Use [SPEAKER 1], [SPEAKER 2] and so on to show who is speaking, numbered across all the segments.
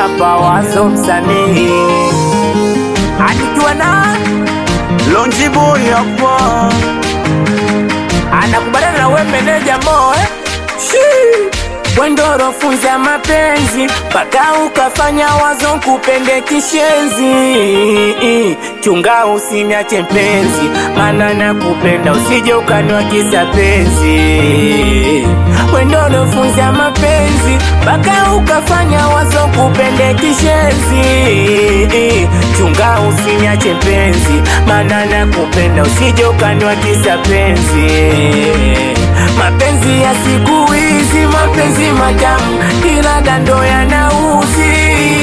[SPEAKER 1] hapa wazo msanii anikiwa na
[SPEAKER 2] Lonji boy hapa
[SPEAKER 1] anakubaliana na we meneja mo eh? Wendoro funza mapenzi mpaka ukafanya wazo kupende kishenzi. Chunga usiniache mpenzi, maana nakupenda, usije ukaniwa kisa penzi. Wendoro funza mapenzi mpaka ukafanya wazo kupende kishenzi. Chunga usiniache mpenzi, maana nakupenda, usije ukaniwa kisa penzi mapenzi ya siku hizi, mapenzi matamu, ila dando yanauzi.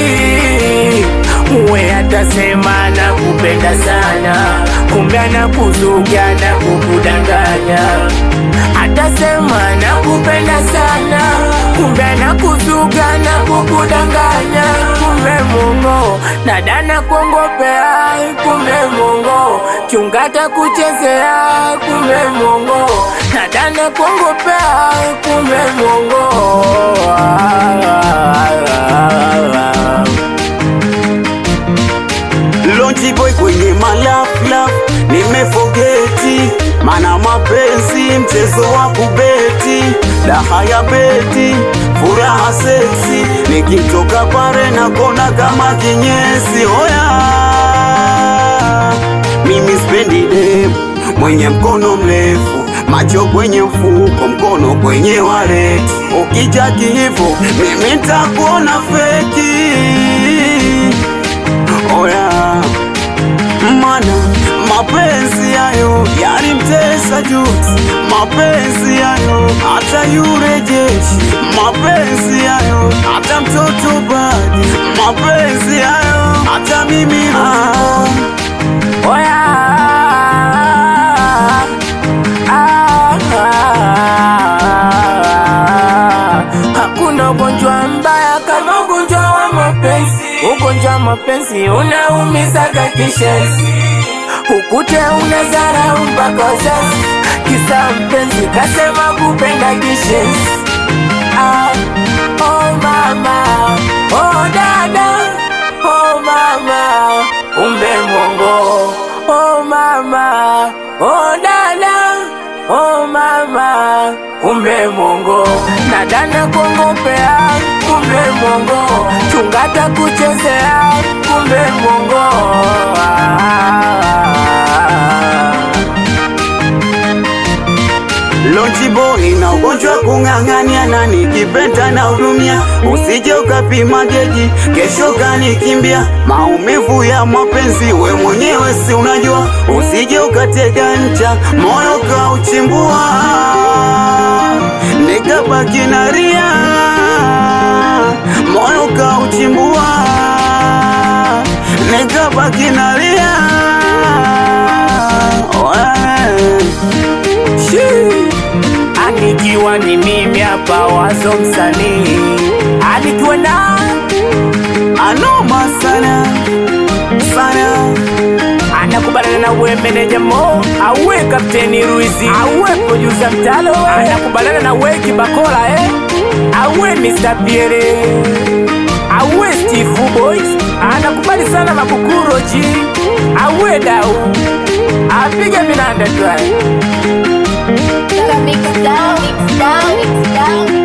[SPEAKER 1] Uwe atasema nakupenda sana, kumbe anakuzuga na kukudanganya. Atasema nakupenda sana, kumbe anakuzuga na kukudanganya. Kumbe Mungu nadana kuongopea, kumbe Mungu chungata kuchezea, kumbe Mungu nadana kuongopea, kumbe Mungu
[SPEAKER 2] Lonji boy kwenye malaflaf nimefogeti, mana mapenzi mchezo wa kubeti, raha ya beti, furaha seksi, nikitoka pare na kona kama kinyesi. Oya, mimi spendi dem mwenye mkono mrefu, macho kwenye mfuko, mkono kwenye waleti. Ukija kihivo, mimi ntakuona feki Oya, mana mapenzi yayo yalimtesa juzi, mapenzi yayo hata yure jeshi, mapenzi yayo hata mtoto badi, mapenzi yayo hata mimi ah.
[SPEAKER 1] Oya, ah, ah, hakuna ugonjwa mbaya kama ugonjwa wa mapenzi. Ugonjwa wa mapenzi unaumizaga kishenzi, ukute unazarau mpaka wazazi, kisa mpenzi kasema kupenda kishenzi. Ah, oh mama, oh dada, oh mama, umbe mongo. Oh mama, oh dada, oh mama, umbe mongo. Nadana kuongopea, kumbe mongo. Chungata kuchezea, kumbe mongo. Ah.
[SPEAKER 2] Lonji boy na ugonjwa kung'ang'ania na nikipenda na hudumia, usije ukapima geji kesho kanikimbia. Maumivu ya mapenzi we mwenyewe si unajua, usije ukatega ncha moyo kauchimbua, nikabaki nalia moyo kauchimbua, nikabaki nalia Oe.
[SPEAKER 1] Shi. Anikiwa ni mimi hapa wazo msanii, anikiwa na
[SPEAKER 2] anoma sana sana
[SPEAKER 1] anakubaliana na we meneja Mo, awe kapteni Ruizi, awe producer Mtalo, anakubaliana na we Kibakola eh, awe Mr. Pierre, awe Steve Boys, anakubali sana Mabukuro G, awe Dau, apige minanda dry
[SPEAKER 3] Mix down, mix down, mix down.